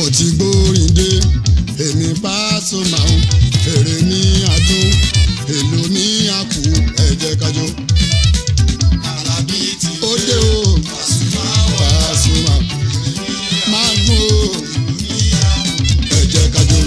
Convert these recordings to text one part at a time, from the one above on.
mo ti gbórin dé èmi Pasuma o èrè mi àdún èlò mi àkú ẹ jẹ́ ká jó. Àlàbí ti ó dé o Pasuma wà Pasuma máa gún o ẹ jẹ́ ká jó.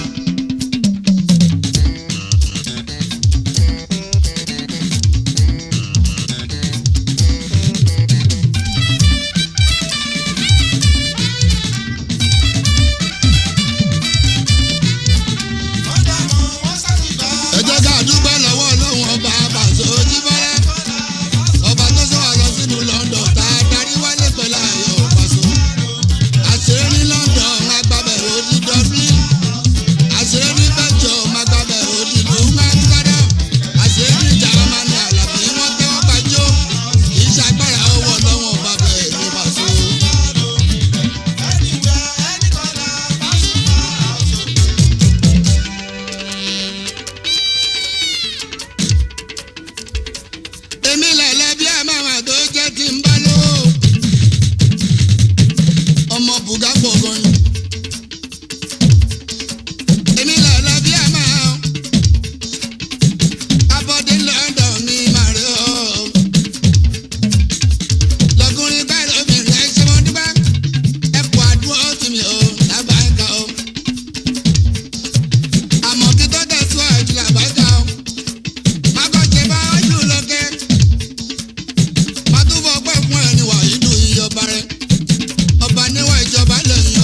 wọ́n dàmọ́ wọ́n sátìgbà. ẹ jẹ́ ká dúpẹ́ lọ́wọ́ Ọlọ́run ọba àbàṣọ ojúbọ́lá ọba tó sọ wà lọ sínú London tá a darí wálé pẹ̀lú ayọ̀ Paso àṣírí ní London agbábẹ̀ òdi Dublin àṣírí ní Belgium agbábẹ̀ òdi lùmẹ́ńkádà àṣírí ní Germany Àlàbí wọ́n tẹ́wọ́ gbàjọ́ kì í ṣàgbára owó Ọlọ́run ọba bẹ̀ ní Paso. Anywhere, any corner, Pasuma house. èmi lẹ̀lẹ́ bí ẹ máa wà tó jẹ́ tí ń bá lówó. ọmọ bùgá pọ̀ gan ni. èmi lẹ̀lẹ́ bí ẹ máa. abọ́dé London mi máa rí o. lọkùnrin báyìí lóbìnrin ẹ ṣe mọ́ dúpẹ́. ẹ kú àdúrà tì mí o lábàáká o. àmọ́ kí tó tẹ̀síwájú làbájá o. má kọ́ ṣe bá wájú lókè má túbọ̀ pẹ́ fún ẹni wà yìí dùn iye ọba rẹ ọba níwọ̀n ìjọba lẹ́yìn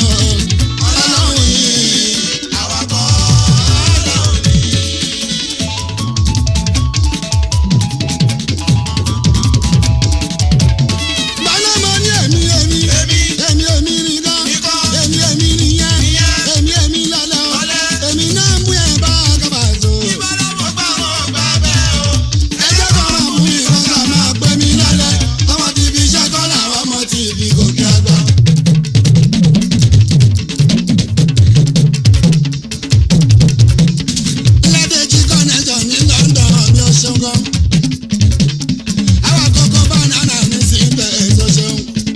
ọlọ́run yìí. Àwakọ̀ ọlọ́run ni. Bọ́lá mo ní èmi èmi Èmi. èmi èmi nìkan Nìkan. èmi èmi nìyẹn Nìyẹn. èmi èmi lọ́lọ́ Lọ́lẹ́. èmi náà mú ẹ̀ bá kábà tó. Ìbálòpọ̀ gbà wọ́n gbà bẹ́ẹ̀ o. Ẹjẹ́ kan máa mú ìkan ká máa pè mí lọ́lẹ́ ọmọ ti fi iṣẹ́ kọ́ làwọn ọmọ ti fi gòkè àgbà. Lẹ́dẹ̀ẹ́jì connection ní London mi ò ṣeun gan. Àwọn àkọ́kọ́ banana mi sì ń bẹ̀ èso ṣeun.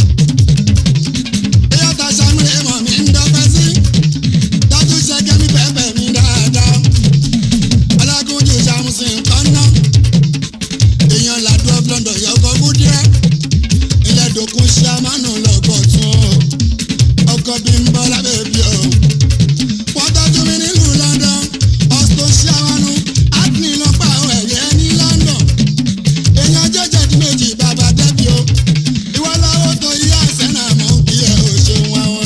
Eyọ́ta Samuel mọ̀ mi ń dọ́pẹ́ sí. Tọ́jú ṣẹ́gẹ́ mi pẹ́pẹ́ mi dáadáa. Alágúnjù ṣàmùsìn nǹkan náà. Èèyàn làdúrà London yọkọ̀ búdíẹ́. Ilẹ̀ dòkun ṣe amánú lọ́kọ̀ tún o. Ọkọ̀ bí ń bọ́ lábẹ́ bí o. Wọ́n tọ́jú mi nílùú London. Ọ̀sùn ṣe àwọn Acne ló pa àwọn ẹ̀yẹ ní London. Èèyàn jẹ́jẹ́ di méjì bàbá dẹ́bi o. Ìwọ lọ́wọ́ tó yí àṣẹ náà mọ̀ kí ẹ ò ṣeun àwọn.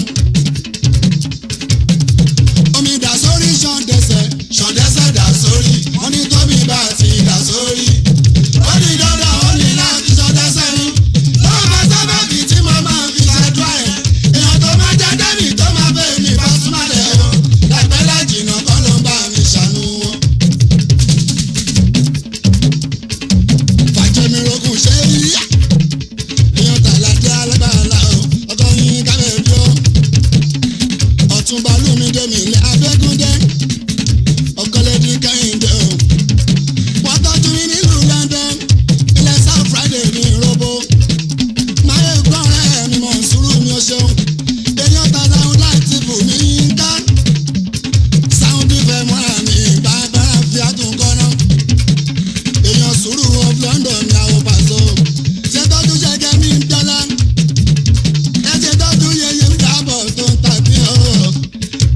Omi dà sórí ṣan dẹsẹ̀. Ṣan dẹsẹ̀ dà sórí. Wọ́n ní tóbi bá ti dà sórí. Ó ní dandan ó ní láti ṣan dẹsẹ̀ ni. Lọ́wọ́ bá sábàbí tí mo máa fi ṣàdúrà ẹ̀. Èèyàn tó máa jẹ́ dẹ́bì tó máa bẹ̀ mí Pasuma lẹ̀ o. Láìpẹ́ lájìnà kọ́ ló ń bá mi ṣàánú wọn. Fàjẹmí rogun ṣe é yíyá. Èèyàn tààlà jẹ́ alágbàlá o. Ọkọ yín kábẹ̀ bí ó ọ̀túnba lómìdé mi ilé abẹ́gúndé ọ̀kọ́lẹ́dí kẹ́hìndé o. wọ́n tọ́jú mi nílùú London ilẹ̀ South Friday ní robo. máyé gbọ́nrẹ́ mi mọ̀ sùúrù mi ò ṣeun. èèyàn ta láwọn láti bù mí yínká. sáwọn fífẹ́ mọ́ra mi bàbá fi àtúnkọ́ náà. èèyàn sùúrù of London ní àwọn pàṣẹ. ṣé tọ́jú ṣẹ́gẹ́ mi ń dọ́là ẹsẹ̀ tọ́jú yẹyẹ ń dábọ̀ tó ń tàbí o.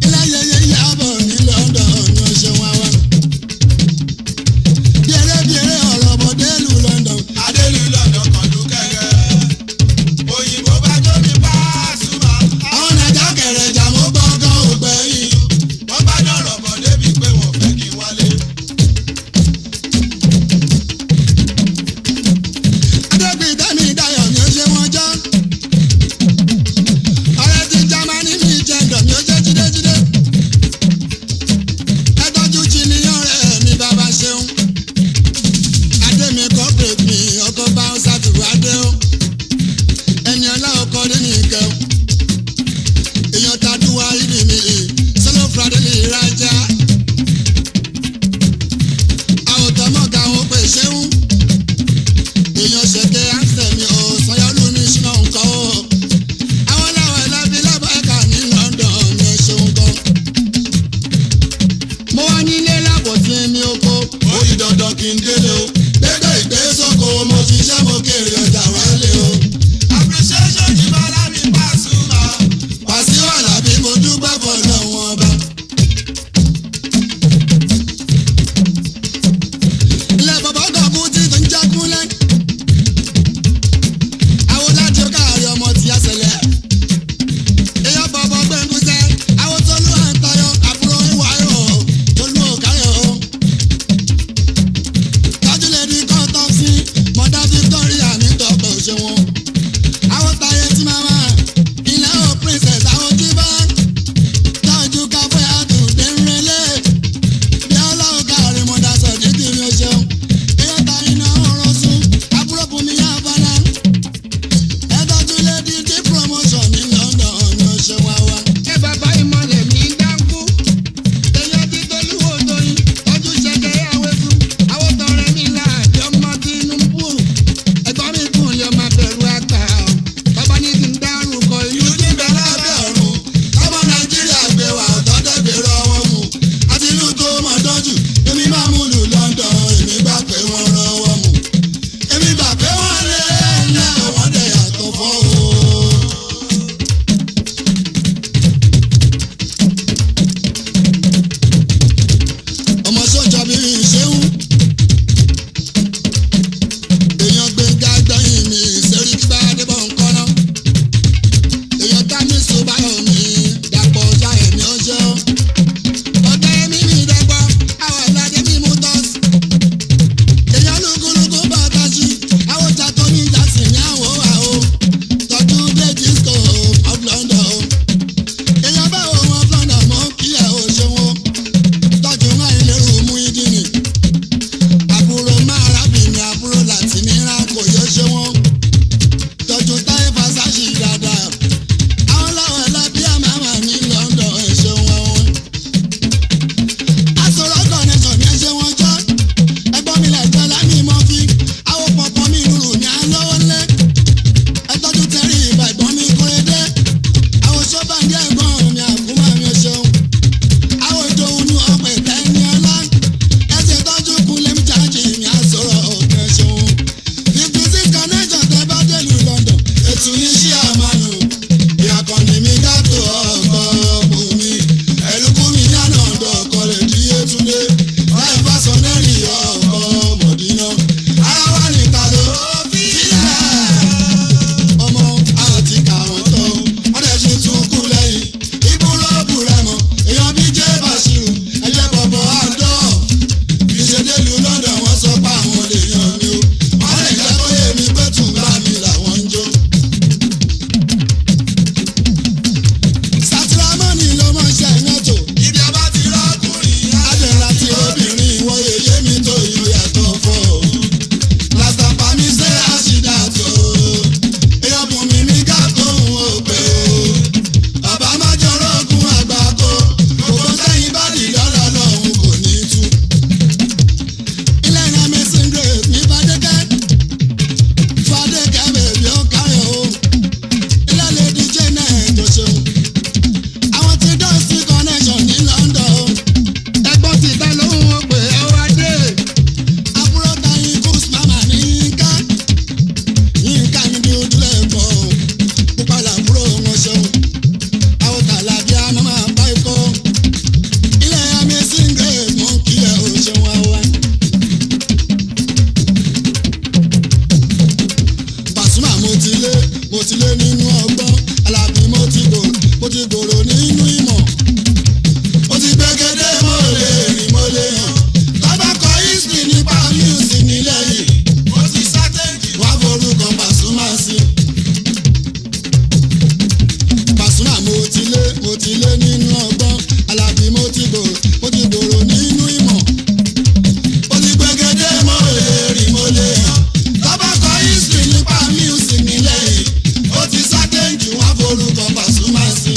ti lé nínú ọgbọ́n alábí mo ti gbòòrò mo ti gbòòrò nínú ìmọ̀. ó ti gbẹgẹdẹ mo lè rí mo lè hàn tọ́ba kọ history nípa music nílẹ̀ yìí ó ti sátéǹjì wọn forúkọ Pasuma sí.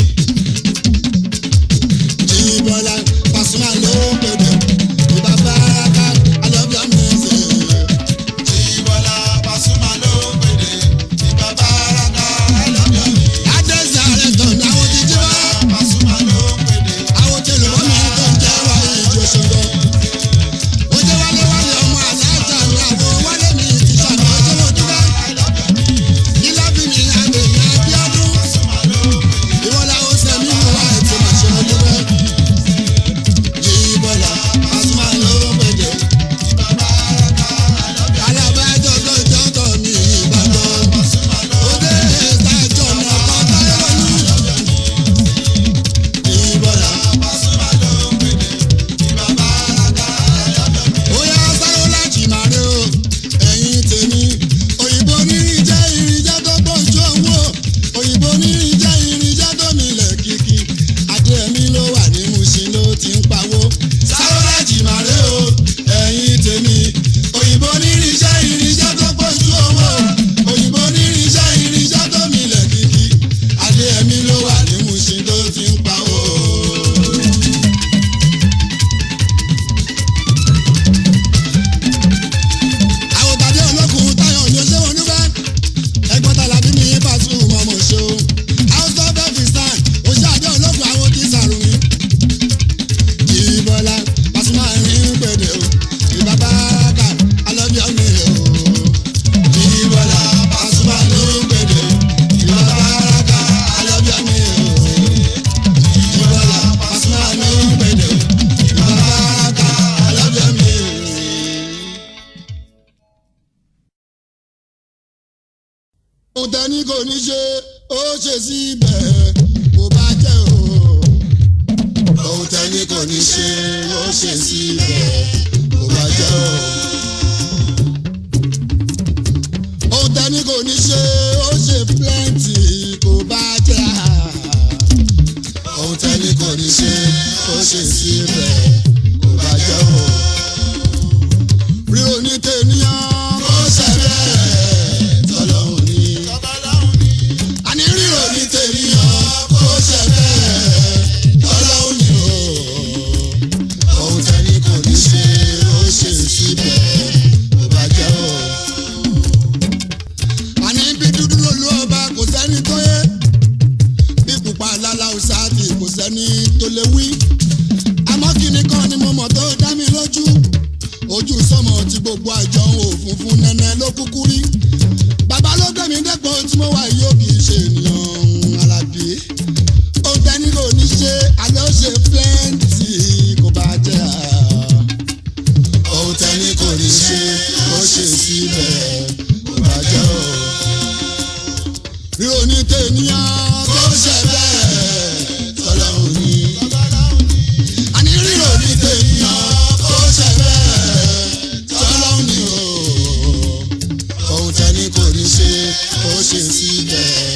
Jíbọ́lá Pasuma ló pèdè ìbá báraka I love your music. Jíbọ́lá Pasuma ló pèdè ìbá báraka I love your music. Adéṣe ààrẹ tán ní àwọn ti jí wá. Pasuma ló pèdè Àwọn tí olùkọ́ mi tó ń jẹ́ wá ìjọ ṣòro. Ó jẹ́ wálé wálé ọmọ àlàájá ní àbò wálé mi ti ṣàmì ọjọ́ mo dúpẹ́. Ilá bí mi àgbè ní Abíọ́dún. Ìwọ́n làwọn ṣe mí mú wá ètò màṣẹ mo dúpẹ́. Jíbọ́lá Pasuma ló pèdè. Alábàájọ́ tó jọ́tọ̀ mi Ìbàdàn. Òde ìtajọ́ ní ọkọ̀ táyé lónìí. Jíbọ́lá. Bóyá sáré láti máa rí o, ẹ̀yin tèmi. Òyìnbó nírin jẹ́ irinjẹ́ tó pọ̀jù owó. Òyìnbó nírin jẹ́ irinjẹ́ tó milẹ̀ kìkì. Adé ẹ̀mí ló wà ní Mushin ló ti ń pawó. Sáré láti máa rí o, ẹ̀yin tèmi. Òyìnbó nírin jẹ́ irinjẹ́ tó pọ̀jù owó. Òyìnbó nírin jẹ́ irinjẹ́ tó milẹ̀ kìkì. Adé ẹ̀mí ló wà ní Mushin ló ti ń pawó. àwọn tàbí olókùn táyọ̀ ní oṣù wọn níbẹ̀ ẹgbọ́n tàlàbí mi yín pàṣẹ mọ́ mọ́ ṣe o house of pakistan oṣù àdé olókùn àwọn tí sàrùmí. Jíbọ́lá Pasuma rin gbèdé o ìbá báraka alọ́bíọ́ mi o. Jíbọ́lá Pasuma rin gbèdé o ìbá báraka alọ́bíọ́ mi o. Jíbọ́lá Pasuma rin gbèdé o ìbá báraka alọ́bíọ́ mi o. ohun tẹ́ni kò ní ṣe ó ṣe síbẹ̀ kò bá jẹ́ o. ohun tẹ́ni kò ní ṣe ó ṣe síbẹ̀ kò bá jẹ́ o. ohun tẹ́ni kò ní ṣe ó ṣe plenty kò bá jẹ́ ohun tẹ́ni kò ní ṣe ó ṣe síbẹ̀ kò bá jẹ́ o. rí oní tènìyàn ó ṣe bẹ́ẹ̀ tọ́lọ́hún ní àní ríro ní tènìyàn kó ṣe bẹ́ẹ̀ ọlọ́run ni o. ohun tẹ́ni kò ní ṣe ó ṣe síbẹ̀ kò bá jẹ́ o. àní bí dúdú lolú ọba kò sẹ́ni tó yé bí pupa lálá ọ̀sáàtì kò sẹ́ni tó lè wí. àmọ́ kíni kan ni mo mọ̀ tó dá mi lójú ojú sọmọ tí gbogbo àjọ òfúnfún nẹ́nẹ́ ló kúkú rí bàbá ló gbé mi dépò tí mo wà yóò kì í ṣe ènìyàn alábí ohun tẹ́ni kò ní ṣe àlẹ́ ó ṣe plenty kò bá jẹ́ à. ohun tẹ́ni kò ní ṣe ó ṣe síbẹ̀ kò bá jẹ́ o. ríro ní tènìyàn kó ṣe bẹ́ẹ̀ tọ́lọ́hún ní. àní ríro ní tènìyàn kó ṣe bẹ́ẹ̀ tọ́lọ́hún ní o ohun tẹ́ni kò ní ṣe ó ṣe síbẹ̀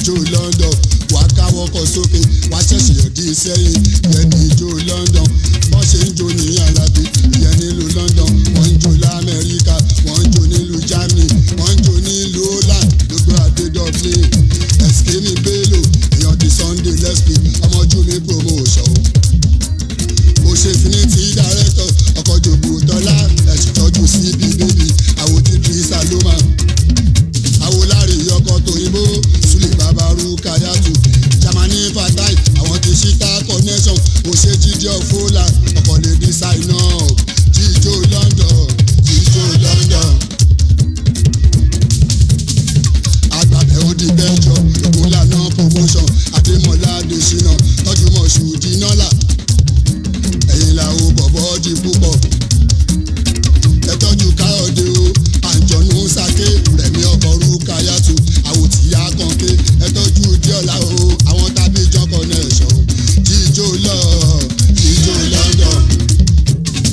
jíjó London wàá káwọ́ kọ sókè wàá ṣẹ̀ṣẹ̀ yọ̀dí sẹ́yìn ìyẹn ní ijó London wọ́n ṣe ń jó ní alábí ìyẹn nílùú London wọ́n ń jó lamẹ́ríkà wọ́n ń jó nílùú Germany wọ́n ń jó nílùú Holland gbogbo adé Dublin ẹ̀sìkínì Bello èèyàn di Sunday lesbi ọmọjú mi promotion o ṣe finiti director ọkọ̀ jòbó tọ́lá ẹ̀sìn tọ́jú síbi bébì àwòtí kìrìsà ló máa awolari ọkọ tóyìnbó sulé babaru kayatu jamani fatai àwọn ti ṣíta connection òṣè jíjẹ ọfọlá ọkọ lè di sign up jíjó London jíjó London. agbábẹ́ ó di bẹ́jọ ìkólànà promotion adémọlá adésínà tọ́jú mọ̀ṣú dínọ́là ẹ̀yìn làwọn bọ̀bọ̀ di púpọ̀ ẹ tọ́jú káyọ̀dé o àǹjọ̀nù sake rẹ̀mí ọkọ̀ rúkayàtù àwòtíyá kànké ẹ tọ́jú díọ̀lá o àwọn tábí jọ́kọ̀ náà ṣọ̀ jíjó lọ jíjó London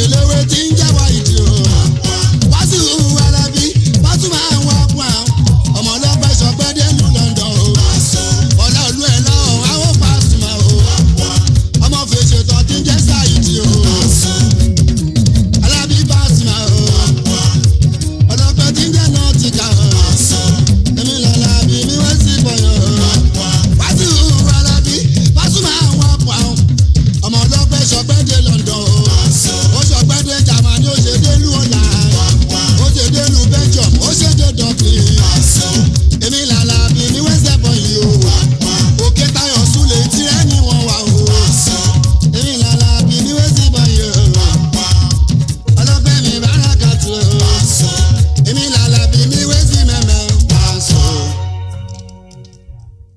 eléwé